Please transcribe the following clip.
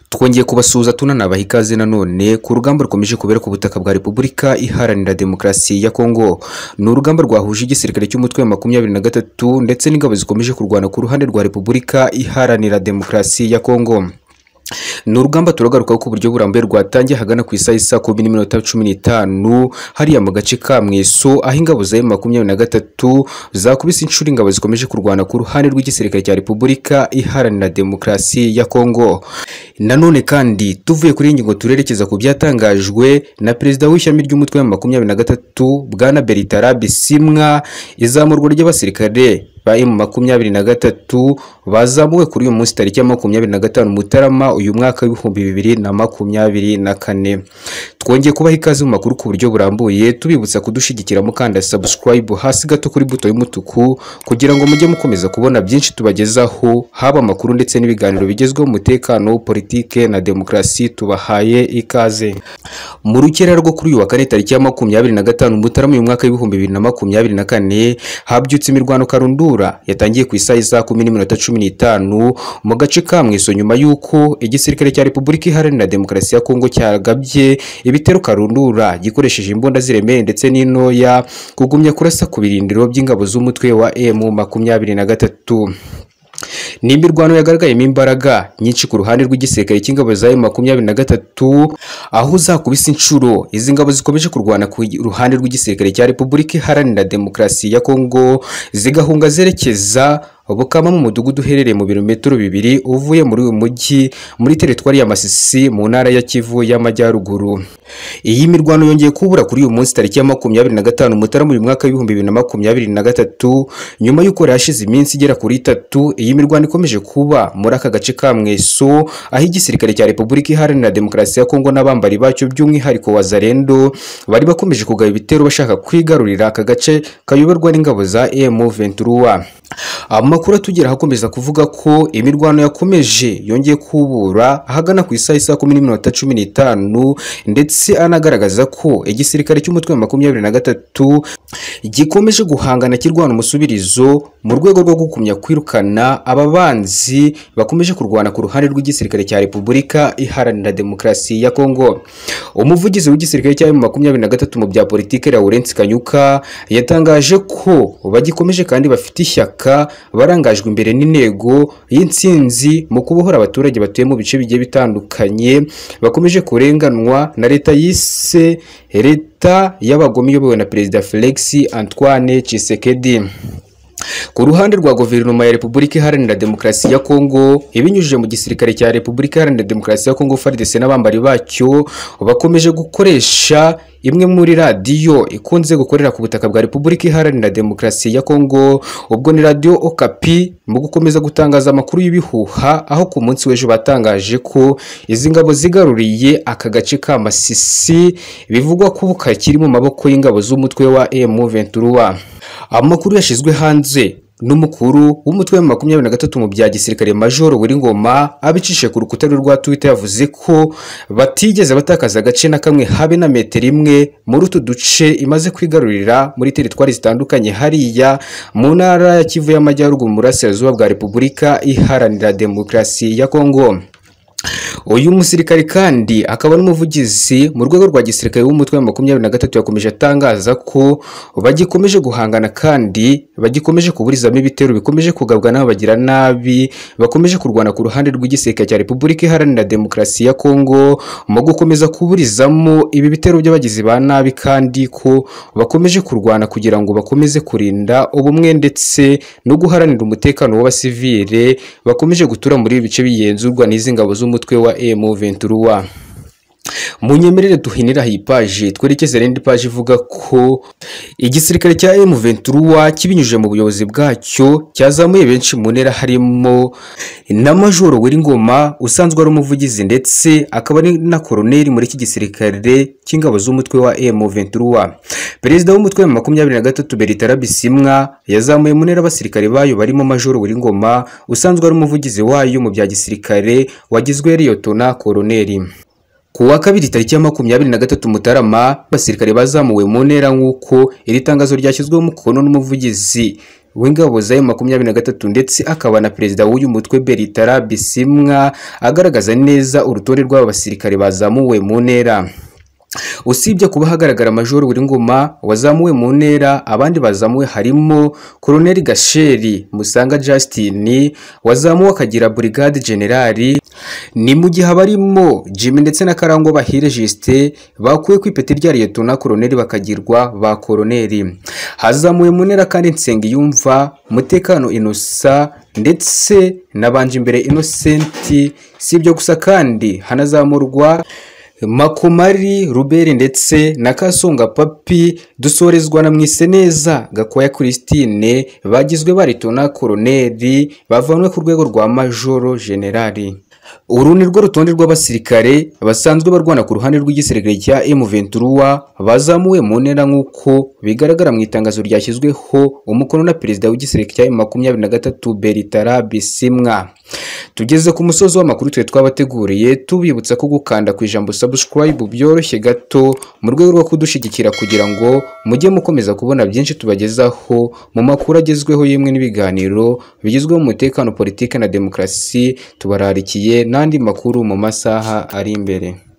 twongeye kubasuhuza tunanabaha ikaze nanone ku rugamba rukomeje kubera ku butaka bwa repubulika iharanira demokarasi ya kongo ni urugamba rwahuje igisirikare cy'umutwe wa makumyabiri na gatatu ndetse n'ingabo zikomeje kurwana ku ruhande rwa repubulika iharanira demokarasi ya kongo ni urugamba turagarukaho ku buryo burambuye rwatangiye hagana ku isaha isa kumi n'iminota cumi n'itanu hariya mu gace ka mweso aho ingabo za emu makumyabiri na gatatu zakubise inshuro ingabo zikomeje kurwana ku ruhande rw'igisirikare cya repubulika iharanira demokarasi ya kongo nanone kandi tuvuye kuri iyi ngingo turerekeza ku byatangajwe na perezida w'ishyami ry'umutwe wa makumyabiri na gatatu bwana beritara bisimwa izamurwa ry'abasirikare ba emu makumyabiri na gatatu bazamuwe kuri uyu munsi tariki ya makumyabiri na gatanu mutarama uyu mwaka w'ibihumbi bibiri na makumyabiri na kane twongeye kubaha ikaze mu makuru ku buryo burambuye tubibutsa kudushyigikira mukanda subscribe hasi gato kuri buto y'umutuku kugira ngo mujye mukomeza kubona byinshi tubagezaho haba amakuru ndetse n'ibiganiro bigezweho umutekano politike na demokarasi tubahaye ikaze mu rukera rwo kuri uyu wa kane tariki ya makumyabiri na gatanu mutarama uyu mwaka w'ibihumbi bibiri na makumyabiri na kane habyutse imirwano karundu yatangiye ku isaha isa kumi n'iminota cumi n'itanu mu gace ka mweso nyuma y'uko igisirikare cya repubulika iharanira demokarasi ya kongo cyagabye ibitero karundura gikoresheje imbunda ziremeye ndetse n'intoya kugumya kurasa ku birindiro by'ingabo z'umutwe wa emu makumyabiri na gatatu ni imirwano yagaragayemo imbaraga nyinshi ku ruhande rw'igisirikare cy'ingabo za emu makumyabiri na gatatu aho uzakubise inshuro izi ngabo zikomeje kurwana ku ruhande rw'igisirikare cya repubulika iharanira demokarasi ya kongo zigahunga zerekeza bukama mu mudugudu uherereye mu birometero bibiri uvuye muri uyu mujyi muri teritwari ya Masisi mu ntara ya Kivu y'Amajyaruguru iyi mirwano yongeye kubura kuri uyu munsi tariki ya makumyabiri na gatanu Mutarama uyu mwaka w'ibihumbi bibiri na makumyabiri na gatatu nyuma y'uko hashize iminsi igera kuri itatu iyi mirwano ikomeje kuba muri aka gace ka Mweso aho igisirikare cya Repubulika Iharanira Demokarasi ya Kongo n'abambari bacyo by'umwihariko wa Zarendo bari bakomeje kugaba ibitero bashaka kwigarurira aka gace kayoborwa n'ingabo za M23 amakuru atugeraho akomeza kuvuga ko imirwano yakomeje yongeye kubura ahagana ku isaha isa kumi n'iminota cumi n'itanu ndetse anagaragaza ko igisirikare cy'umutwe wa makumyabiri na gatatu gikomeje guhangana kirwana umusubirizo mu rwego rwo gukumya kwirukana aba banzi bakomeje kurwana ku ruhande rw'igisirikare cya repubulika iharanira demokarasi ya kongo umuvugizi w'igisirikare cya makumyabiri na gatatu mu bya politiki Lawrence Kanyuka yatangaje ko bagikomeje kandi bafite ishyaka barangajwe imbere n'intego y'intsinzi mu kubohora abaturage batuye mu bice bigiye bitandukanye bakomeje kurenganwa na leta yise leta y'abagome iyobowe na perezida Felix Antoine Tshisekedi ku ruhande rwa guverinoma ya repubulika iharanira demokarasi ya kongo ibinyujije mu gisirikare cya repubulika iharanira demokarasi ya kongo fardc n'abambari bacyo bakomeje gukoresha imwe muri radiyo ikunze gukorera ku butaka bwa repubulika iharanira demokarasi ya kongo ubwo ni radiyo okapi mu gukomeza gutangaza amakuru y'ibihuha aho ku munsi w'ejo batangaje ko izi ngabo zigaruriye aka gace ka masisi bivugwa ko kakiri mu maboko y'ingabo z'umutwe wa emu ventura amakuru yashyizwe hanze n'umukuru w'umutwe wa makumyabiri na gatatu mu bya gisirikare majoro buri ngoma abicishije ku rukuta rwe rwa twitter yavuze ko batigeze batakaza agace na kamwe habe na metero imwe muri utu duce imaze kwigarurira muri teritwari zitandukanye hariya mu ntara ya kivu y'amajyaruguru mu burasirazuba bwa repubulika iharanira demokarasi ya kongo uyu musirikare kandi akaba n'umuvugizi mu rwego rwa gisirikare w'umutwe wa makumyabiri na gatatu yakomeje atangaza ko bagikomeje guhangana kandi bagikomeje kuburizamo ibitero bikomeje kugabwa n'abagira nabi bakomeje kurwana ku ruhande rw'igisirikare cya repubulika iharanira demokarasi ya kongo mu gukomeza kuburizamo ibi bitero by'abagizi ba nabi kandi ko bakomeje kurwana kugira ngo bakomeze kurinda ubumwe ndetse no guharanira umutekano w'abasivile bakomeje gutura muri ibi bice bigenzurwa n'izi ngabo z'umutwe wa M23 munyemerere duhinira iyi paji twerekeze rindi paji ivuga ko igisirikare cya M23 kibinyujije mu buyobozi bwacyo cyazamuye benshi mu ntera harimo na majoro Weringoma usanzwe ari umuvugizi ndetse akaba ari na koroneli muri iki gisirikare cy'ingabo z'umutwe wa M23 perezida w'umutwe wa makumyabiri na gatatu Beritara Bisimwa yazamuye mu ntera abasirikare bayo barimo majoro Weringoma usanzwe ari umuvugizi wayo mu bya gisirikare wagizwe riyotona koroneli ku wa kabiri tariki ya makumyabiri na gatatu Mutarama abasirikare bazamuwe mu ntera nk'uko iri tangazo ryashyizweho umukono n'umuvugizi w'ingabo za makumyabiri na gatatu ndetse akaba na perezida w'uyu mutwe Bertara Bisimwa agaragaza neza urutonde rw'aba basirikare bazamuwe mu ntera usibye kuba hagaragara majoro Ngoma wazamuwe mu ntera abandi bazamuwe harimo koloneli gasheri musanga justin wazamuwe akagira burigade generali ni mu gihe abarimo jimmy ndetse na karangwa bahire jisite bakuwe ku ipeti rya liyetona koloneli bakagirwa ba koloneli hazamuwe mu ntera kandi nsenga yumva umutekano inosa ndetse nabanje imbere inosenti si ibyo gusa kandi hanazamurwa makomari ruberi ndetse na kasonga papi dusorezwa na mwiseneza gakwaya christine bagizwe baritona koroneri bavanwe ku rwego rwa majoro generali uru ni rwo rutonde rw'abasirikare basanzwe barwana ku ruhande rw'igisirikare cya M23 bazamuwe mu ntera nk'uko bigaragara mu itangazo ryashyizweho umukono na perezida w'igisirikare cya M23 Bertara Bisimwa tugeze ku musozi w'amakuru twe twabateguriye tubibutsa ko gukanda ku ijambo subscribe byoroshye gato mu rwego rwo kudushigikira kugira ngo mujye mukomeza kubona byinshi tubagezaho mu makuru agezweho yemwe n'ibiganiro bigezweho mu mutekano politiki na demokarasi tubararikiye n'andi makuru mu masaha ari imbere